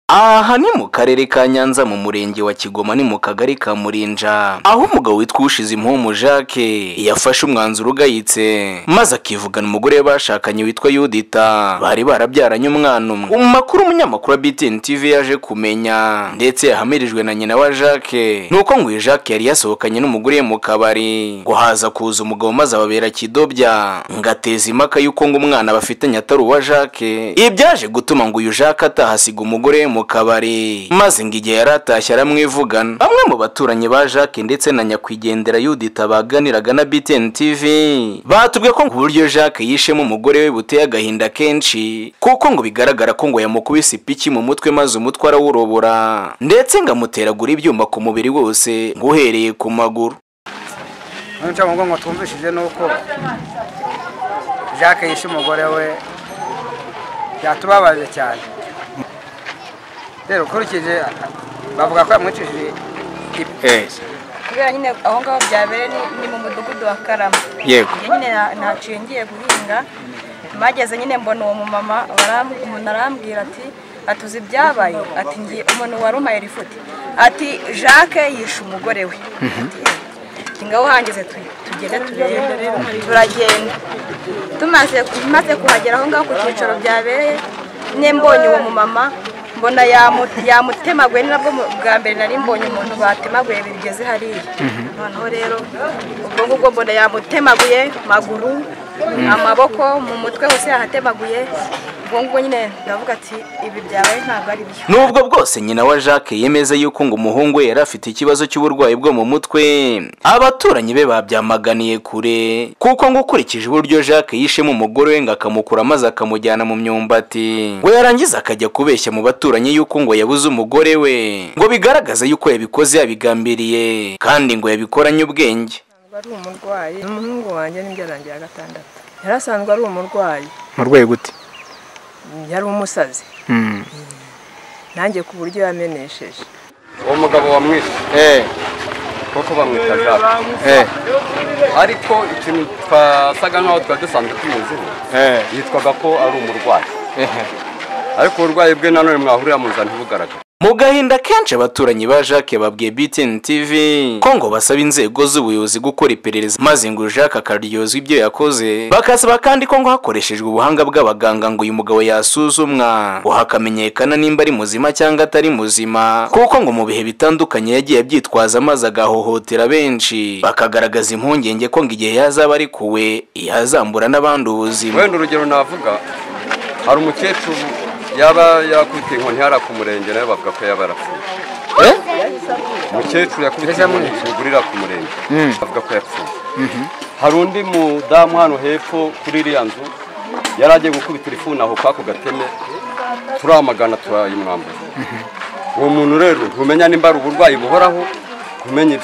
aha ni mu karere ka nyanza mu murenge wa kigoma ni mu kagari ka murinja aho umugabo witwa ushizimuhomu jacques yafashe umwanzuro ugayitse maze akivugana umugore we bashakanye witwa yudita bari barabyaranye umwana umwe mu makuru umunyamakuru wa btn tv yaje kumenya ndetse yahamirijwe na nyina wa jacques nuko ngo uyu jacques yari yasohokanye n'umugore we mu kabari ngo haza kuza umugabo maze ababera kidobya ngo ateze impaka y'uko ngo umwana bafitanye atari uwa jacques ibi byaje gutuma ngo uyu jacques atahasiga umugore we mu kabari maze ngo igihe yari atashye aramwivugana bamwe mu baturanyi ba jacques ndetse na nyakwigendera yudita baganiraga na btn tv batubwiye ko ngo uburyo jacques yishemo umugore we buteye agahinda kenshi kuko ngo bigaragara ko ngo yamukubise ipiki mu mutwe maze umutwe arawurobora ndetse ngo amuteragura ibyuma ku mubiri wose ngo uhereye ku maguru nicyo ngo twumvishije ni uko jacques yishe umugore we byatubabaje cyane rero ukurikije bavuga ko yamwicishije kubera nyine aho ngaho byabereye ni- ni mu mudugudu wa karama Yego. Njye nyine na- naciye ngiye guhinga bageze nyine mbona uwo mumama baram- umuntu arambwira ati atuzi ibyabaye ati ngiye umuntu wari umpaye rifuti ati jacques yishe umugore we Ati, ngaho hangeze tu- tugende turebe turagenda tumaze tumaze kuhagera aho ngaho ku cyicaro byabereye nyine mbonye uwo mumama mbona yamu- yamutemaguye ni nabwo mu- bwa mbere nari mbonye umuntu batemaguye bigeze hariya noneho rero ubwo ngubwo mbona yamutemaguye maguru amaboko mu mutwe hose yahatemaguye ubwo ngubwo nyine ndavuga ati ibi byabaye ntabwo ari byo nubwo bwose nyina wa jacques yemeza yuko ngo umuhungu we yari afite ikibazo cy'uburwayi bwo mu mutwe abaturanyi be babyamaganiye kure kuko ngo ukurikije uburyo jacques yishemo umugore we ngo akamukura maze akamujyana mu myumbati ngo yarangiza akajya kubeshya mu baturanyi yuko ngo yabuze umugore we ngo bigaragaze yuko yabikoze yabigambiriye kandi ngo yabikoranye ubwenge ari umurwayi umuhungu wanjye nibyo yarangiye ya gatandatu yari asanzwe ari umurwayi mu rwego gute yari umusazi nanjye ku buryo yamenesheje uwo mugabo wamwishe kuko bamwita jacques ariko ikintu twasaga nk'aho twari dusanzwe tuyiziho yitwaga ko ari umurwayi ariko uburwayi bwe nanone mwahurira mu nzira ntibugaragare mu gahinda kenshi abaturanyi ba jacques babwiye btn tv ko ngo basaba inzego z'ubuyobozi gukora iperereza maze ngo jacques akaryozwa ibyo yakoze bakasaba kandi ko ngo hakoreshejwe ubuhanga bw'abaganga ngo uyu mugabo yasuzumwa ngo hakamenyekana nimba ari muzima cyangwa atari muzima kuko ngo mu bihe bitandukanye yagiye abyitwaza maze agahohotera benshi bakagaragaza impungenge ko ngo igihe yazaba arekuwe yazambura n'abandi ubuzima wenda urugero navuga hari umukecuru yaba yakubitiye inkoni hariya ku murenge nawe bavuga ko yaba yarapfuye umukecuru yakubitiye inkoni igurira ku murenge bavuga ko yapfuye hari undi mudamu hano hepfo kuri iriya nzu yari agiye gukubitira ifuni aho kwako gateme turamagana turayimwambura uwo muntu rero ntumenya nimba ari uburwayi buhoraho kumenya ibye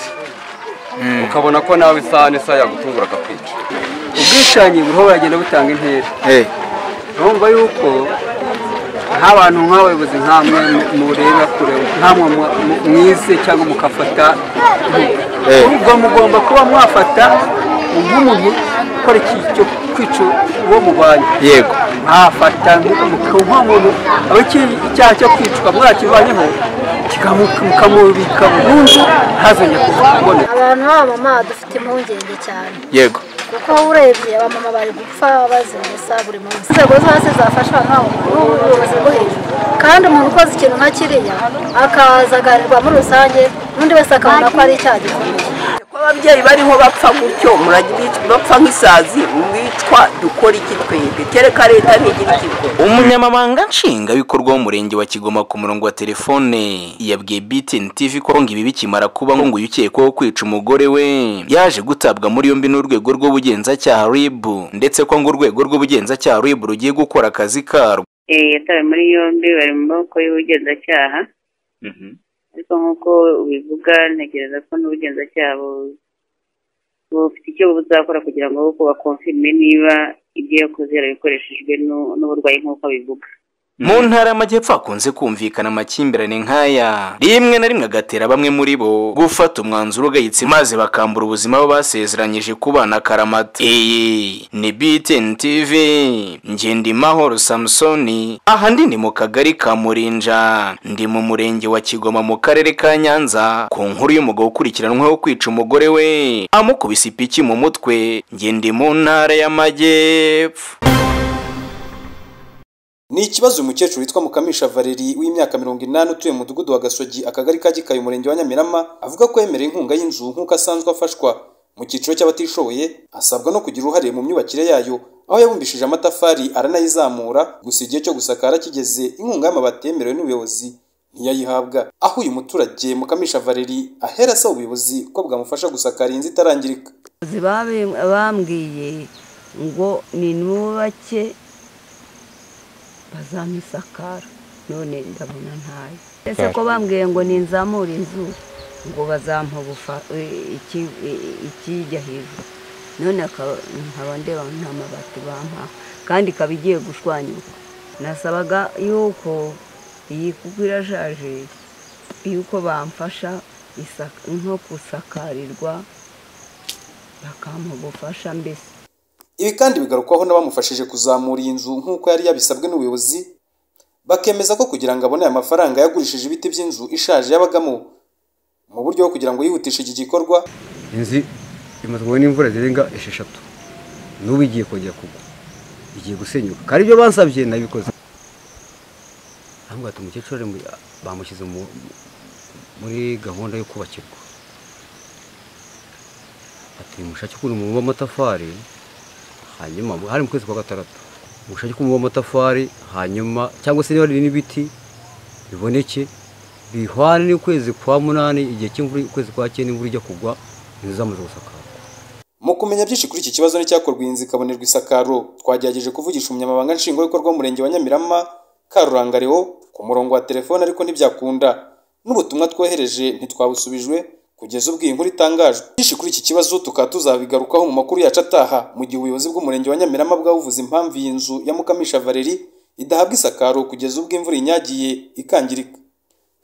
ukabona ko nawe isaha n'isaha yagutungura akakwica ubwishangi buriho buragenda butanga intera urumva yuko nk'abantu nk'abayobozi nk'amwe mureba kure nk'amwe mwize cyangwa mukafata ubwo mugomba kuba mwafata nk'umuntu ukora iki cyo kwica uwo mubanye yego mwafata nk'umuntu aba icyaha cyo kwicwa mwarakivanyeho kikamuka- mukamubika burundu ntazongere kuboneka abantu b'abamama dufite impungenge cyane yego kuko urebye abamama bari gupfa bazimesa buri munsi inzego zose zafasha abantu n'ubuyobozi bwo hejuru kandi umuntu ukoze ikintu nka kiriya akaza agaharirwa muri rusange n'undi wese akabona ko ari icyaha gikomeye ko ababyeyi bariho bapfa gutyo muragirwa bapfa nk'isazi mwicwa dukora iki twebwe kereka leta ntigira ikigo umunyamabanga nshingwabikorwa w'umurenge wa kigoma ku murongo wa telefone yabwiye btn tv ko ngo ibi bikimara kuba ngo uyu ukekwaho kwica umugore we yaje gutabwa muri yombi n'urwego rw'ubugenzacyaha rib ndetse ko ngo urwego rw'ubugenzacyaha rib rugiye gukora akazi karwo Eh, yatawe muri yombi bari mu maboko y'ubugenzacyaha ariko nk'uko ubivuga ntekereza ko n'ubugenzacyaha bu- bufite icyo buzakora kugira ngo bakonfirme niba ibyo yakoze yarabikoresheje n'u- n'uburwayi nk'uko abivuga mu ntara y'amajyepfo hakunze kumvikana amakimbirane nk'aya rimwe na rimwe agatera bamwe muri bo gufata umwanzuro ugayitse maze bakambura ubuzima bo basezeranyije ku bana karamata iyi ni btn tv ngendimahoro samusoni aha ndi ni mu kagari ka murinja ndi mu murenge wa kigoma mu karere ka nyanza ku nkuru y'umugabo ukurikiranweho kwica umugore we amukubise ipiki mu mutwe ngendi mu ntara y'amajyepfo Ni ikibazo umukecuru witwa Mukamisha Valeri w'imyaka mirongo inani utuye mu mudugudu wa Gasogi akagari ka Gikayo umurenge wa Nyamirama avuga ko yemereye inkunga y'inzu nk'uko asanzwe afashwa mu cyiciro cy'abatishoboye asabwa no kugira uruhare mu myubakire yayo aho yabumbishije amatafari aranayizamura gusa igihe cyo gusakara kigeze inkunga y'amabati yemerewe n'ubuyobozi ntiyayihabwa aho uyu muturage Mukamisha Valeri ahera asaba ubuyobozi ko bwamufasha gusakara iyi nzu itarangirika abayobozi babi- bambwiye ngo ninubake bazamusakara none ndabona ntayo ese ko bambwiye ngo ninzamure inzu ngo bazampa ubufa- e- iki- e- ikijya hejuru none akaba- nkaba ndeba nta mabati bampa kandi ikaba igiye gushwanyuka nasabaga yuko iyi kuko irashaje yuko bamfasha isaka- nko kusakarirwa bakampa ubufasha mbese Ibi kandi bigarukwaho n'abamufashije kuzamura iyi nzu nk'uko yari yabisabwe n'ubuyobozi bakemeza ko kugira ngo abone aya mafaranga yagurishije ibiti by'inzu ishaje yabagamo mu buryo bwo kugira ngo yihutishe iki gikorwa inzu imazweho n'imvura zirenga esheshatu n'ubu igiye kongera kugwa igiye gusenyuka kandi ibyo bansabye nabikoze bati umukecuru ari mu- bamushyize mu- muri gahunda yo kubakirwa ati mushake ukuntu mubumba amatafari hanyuma hari mu kwezi kwa gatandatu mushake ukuntu mubumba amatafari hanyuma cyangwa se niba hari n'ibiti biboneke bihwane n'ukwezi kwa munani igihe cy'imvura ukwezi kwa cyenda imvura ijya kugwa inzu zamaze gusakara mu kumenya byinshi kuri iki kibazo n'icyakorwa iyi nzu ikabonerwa isakaro twagerageje kuvugisha umunyamabanga nshingwabikorwa w'umurenge wa Nyamirama Karuranga Leo ku murongo wa telefone ariko ntibyakunda n'ubutumwa twohereje ntitwabusubijwe kugeza ubwo iyi nkuru itangajwe byinshi kuri iki kibazo tukaba tuzabigarukaho mu makuru yacu ataha mu gihe ubuyobozi bw'umurenge wa Nyamirama bwabuvuze impamvu iyi nzu ya Mukamisha Valeri idahabwa isakaro kugeza ubwo imvura inyagiye ikangirika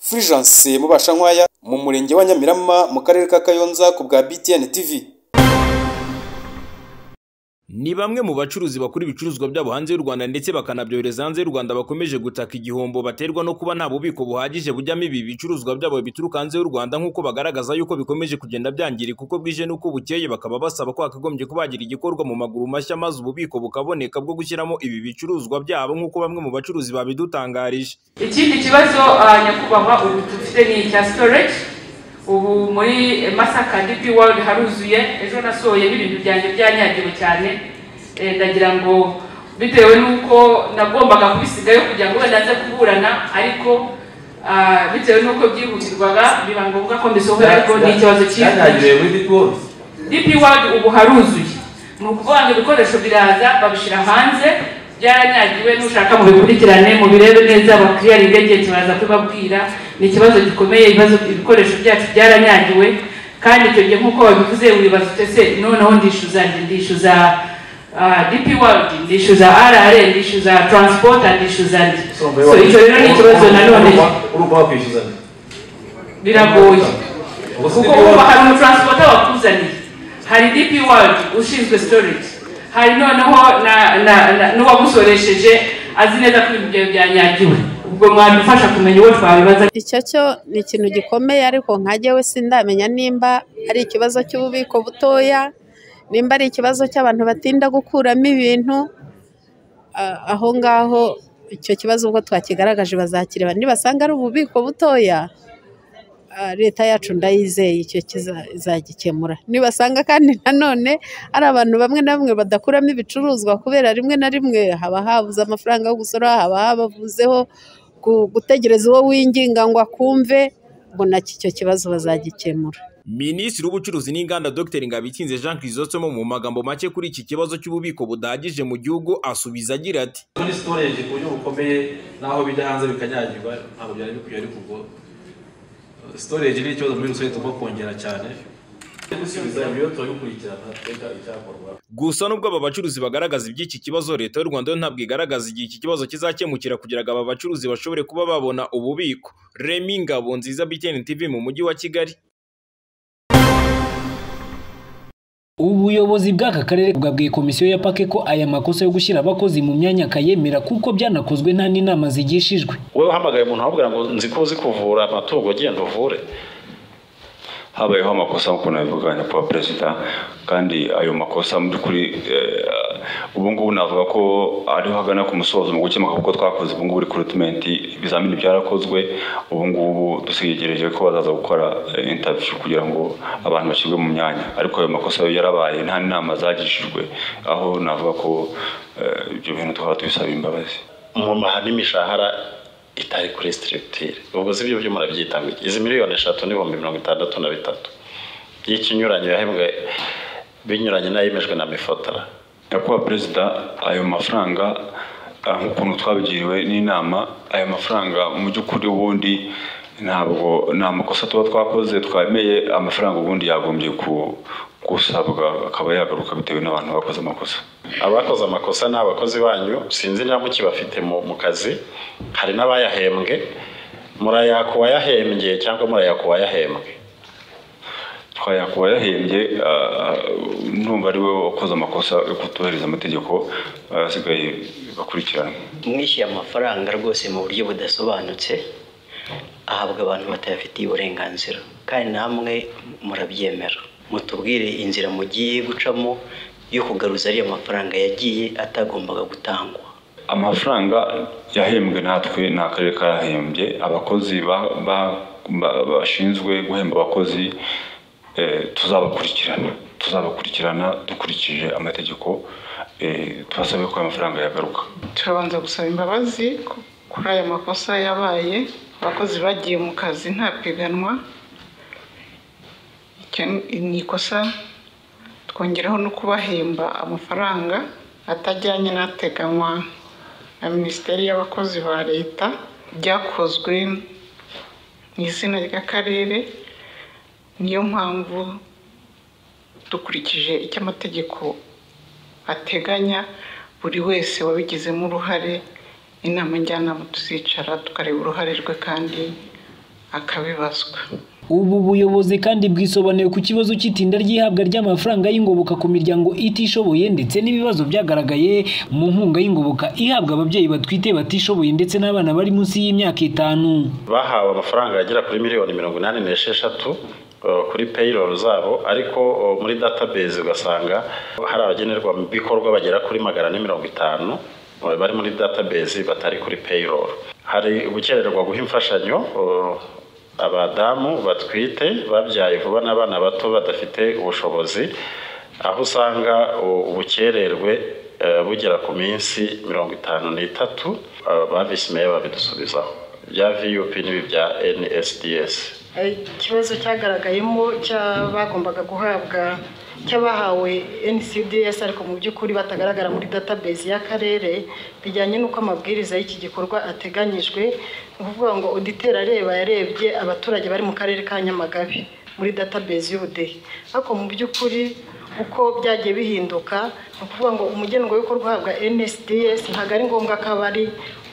Fulgence Mubashankwaya mu murenge wa Nyamirama mu karere ka Kayonza ku bwa BTN TV Ni bamwe mu bacuruzi bakora ibicuruzwa byabo hanze y'u Rwanda ndetse bakanabyohereza hanze y'u Rwanda bakomeje gutaka igihombo baterwa no kuba nta bubiko buhagije bujyamo ibi bicuruzwa byabo bituruka hanze y'u Rwanda nk'uko bagaragaza yuko bikomeje kugenda byangirika uko bwije n'uko bukeye bakaba basaba ko hakagombye kubagira igikorwa mu maguru mashya maze ububiko bukaboneka bwo gushyiramo ibi bicuruzwa byabo nk'uko bamwe mu bacuruzi babidutangarije ikindi kibazo ah, nyakubahwa ubu dufite ni icya storage ubu muri masaka dp world haruzuye ejo nasohoyemo ibintu byanjye byanyagiwe cyane Eh, ndagira ngo bitewe n'uko nagombaga kubisigayo kugira ngo wenda nze kuburana ariko ah, bitewe n'uko byihutirwaga biba ngombwa ko mbisohora ariko ni ikibazo cyihutirwa dp world ubu haruzuye ni ukuvuga ngo ibikoresho biraza babishyira hanze byaranyagiwe n'ushaka mu bikurikirane mu birebe neza bakiriyaringa igihe kibaraza kubabwira ni ikibazo gikomeye ibibazo ibikoresho byacu byaranyagiwe kandi icyo gihe nk'uko babivuze wibaza utese noneho ndishyuza nde ndishyuza ah, dp world ndishyuza rr ndishyuza transport ndishyuza nde so icyo rero ni ikibazo nanone urumva wakwishyuzanya biragoye Ubuse kuko DP World- uba hari umutransporter wakuzaniye hari dp world ushinzwe storage hari noneho na- na- na- n'uwamusoresheje azi neza ko ibintu byawe byanyagiwe ubwo mwadufasha kumenya uwo twabibaza icyo cyo ni ikintu gikomeye ariko nka jyewe sindamenya nimba ari ikibazo cy'ububiko butoya nimba ari ikibazo cy'abantu batinda gukuramo ibintu ah, aho ngaho icyo kibazo ubwo twakigaragaje bazakireba nibasanga ari ububiko butoya ah, leta yacu ndayizeye icyo kiza- izagikemura nibasanga kandi nanone ari abantu bamwe na bamwe badakuramo ibicuruzwa kubera rimwe na rimwe haba habuze amafaranga yo gusora haba habavuzeho gu- gutegereza uwo winginga ngo akumve ngo nacyo icyo kibazo bazagikemura Minisitiri w'ubucuruzi n'inganda Dr Ngabikinze Jean Chrysostome mu magambo make kuri iki kibazo cy'ububiko budahagije mu gihugu asubiza agira ati muri storage ku buryo bukomeye naho bijya hanze bikanyagirwa ntabwo byari bikwiye ariko ubwo storage ni ikibazo muri rusange tugomba kongera cyane gusubiza ibibazo turabikurikirana twega icyakorwa gusa nubwo aba bacuruzi bagaragaza iby'iki kibazo leta y'u rwanda yo ntabwo igaragaza igihe iki kibazo kizakemukira kugira ngo aba bacuruzi bashobore kuba babona ububiko remi ngabo nziza btn tv mu mujyi wa kigali ubuyobozi bw'aka karere bwabwiye komisiyo ya pake ko aya makosa yo gushyira abakozi mu myanya akayemera kuko byanakozwe nta n'inama zigishijwe wowe uhamagaye umuntu wabwira ngo nzi ko uzi kuvura amatungo genda uvure habayeho amakosa nk'uko nabivuga nyakubahwa perezida kandi ayo makosa mu by'ukuri eh, ubu ngubu navuga ko ariho hagana ku musozo mu gukemuka kuko twakoze ubu ngubu recruitment ibizamini byarakozwe ubu ngubu dusigereje ko bazaza gukora eh, interview kugira ngo abantu bashyirwe mu myanya ariko ayo makosa yo yarabaye nta n'inama zagishijwe aho navuga ko eh, ibyo bintu tukaba tubisaba imbabazi mu mahani imishahara itari kuri sitiritire ubwo si byo byo murabyita ngo iki? izi miliyoni eshatu n'ibihumbi mirongo itandatu na bitatu y'ikinyuranyo yahembwe binyuranye n'ayemejwe na mifotara nyakubahwa perezida ayo mafaranga ah, nk'ukuntu twabigiriwe n'inama ayo mafaranga mu by'ukuri ubundi ntabwo nta makosa tuba twakoze twemeye amafaranga ubundi yagombye ku- gusabwa akaba yagaruka bitewe n'abantu bakoze amakosa abakoze amakosa ni abakozi banyu sinzi niba muki bafite mu mu kazi hari n'abayahembwe murayaka uwayahembye cyangwa murayaka uwayahembwe twayaka uwayahembye ah, numva ari we wakoze amakosa yo kutubahiriza amategeko ah, asigaye bakurikiranwe mwishyuye amafaranga rwose mu buryo budasobanutse ahabwa abantu batayafitiye uburenganzira kandi namwe murabyemera mutubwire inzira mugiye gucamo yo kugaruza ariya mafaranga yagiye atagombaga gutangwa amafaranga yahembwe natwe ni akarere kayahembye abakozi ba- ba- ba- bashinzwe guhemba abakozi eh, tuzabakurikirana tuzabakurikirana dukurikije amategeko eh, tubasabe ko amafaranga yagaruka turabanza gusaba imbabazi ku- kuri aya makosa yabaye abakozi bagiye mu kazi nta piganwa icyo ni- ni ikosa twongeraho no kubahemba amafaranga atajyanye n'ateganywa na minisiteri y'abakozi ba leta byakozwe mu izina ry'akarere niyo mpamvu dukurikije icyo amategeko ateganya buri wese wabigizemo uruhare inama njyanama tuzicara tukareba uruhare rwe kandi akabibazwa ubu buyobozi kandi bwisobanuye ku kibazo cy'itinda ry'ihabwa ry'amafaranga y'ingoboka ku miryango itishoboye ndetse n'ibibazo byagaragaye mu nkunga y'ingoboka ihabwa ababyeyi batwite batishoboye ndetse n'abana bari munsi y'imyaka itanu bahawe amafaranga agera kuri miliyoni mirongo inani n'esheshatu eh, kuri payroll zabo ariko eh, muri database ugasanga hari abagenerwabikorwa bagera kuri magana ane mirongo itanu eh, bari muri database batari kuri payroll hari gukererwa guha imfashanyo eh, abadamu batwite babyaye vuba n'abana bato badafite ubushobozi aho usanga u- ubukererwe eh, bugera ku minsi mirongo itanu n'itatu eh, ba visi meya babidusubizaho bya vup n'ibi bya nsds ikibazo cyagaragayemo cy'abagombaga guhabwa cy'abahawe ncds ariko mu by'ukuri batagaragara muri database y'akarere bijyanye n'uko amabwiriza y'iki gikorwa ateganyijwe ni ukuvuga ngo auditeur areba yarebye abaturage bari mu karere ka nyamagabe muri database y'ubudehe ariko mu by'ukuri uko byagiye bihinduka ni ukuvuga ngo umugenerwabikorwa uhabwa nsds ntabwo ari ngombwa ko aba ari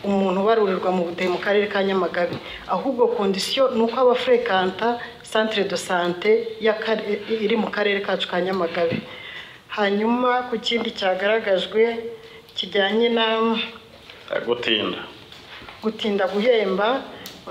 umuntu ubarurirwa mu budehe mu karere ka nyamagabe ahubwo kondisiyo ni uko aba afurekanta santire do sante y'akare- iri mu karere kacu ka nyamagabe hanyuma ku kindi cyagaragajwe kijyanye na gutinda gutinda guhemba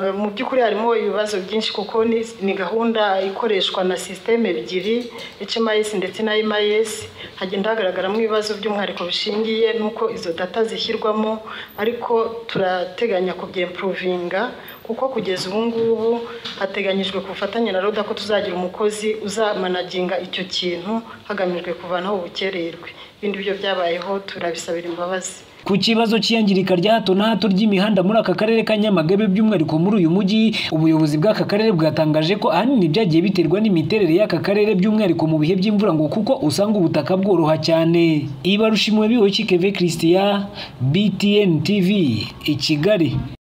eh, mu by'ukuri harimo ibibazo byinshi kuko ni- ni gahunda ikoreshwa na sisiteme ebyiri HMIS ndetse na MIS hagenda hagaragaramo ibibazo by'umwihariko bishingiye n'uko izo data zishyirwamo ariko turateganya kubyempuruvinga kuko kugeza ubu ngubu hateganyijwe ku bufatanye na roda ko tuzagira umukozi uzamanaginga icyo kintu hagamijwe kuvanaho ubukererwe ibindi byo byabayeho turabisabira imbabazi ku kibazo cy'iyangirika rya hato na hato ry'imihanda muri aka karere ka nyamagabe by'umwihariko muri uyu mujyi ubuyobozi bw'aka karere bwatangaje ko ahanini byagiye biterwa n'imiterere y'aka karere by'umwihariko mu bihe by'imvura ngo kuko usanga ubutaka bworoha cyane ibarushimwe biwe kikeve christian btn tv i kigali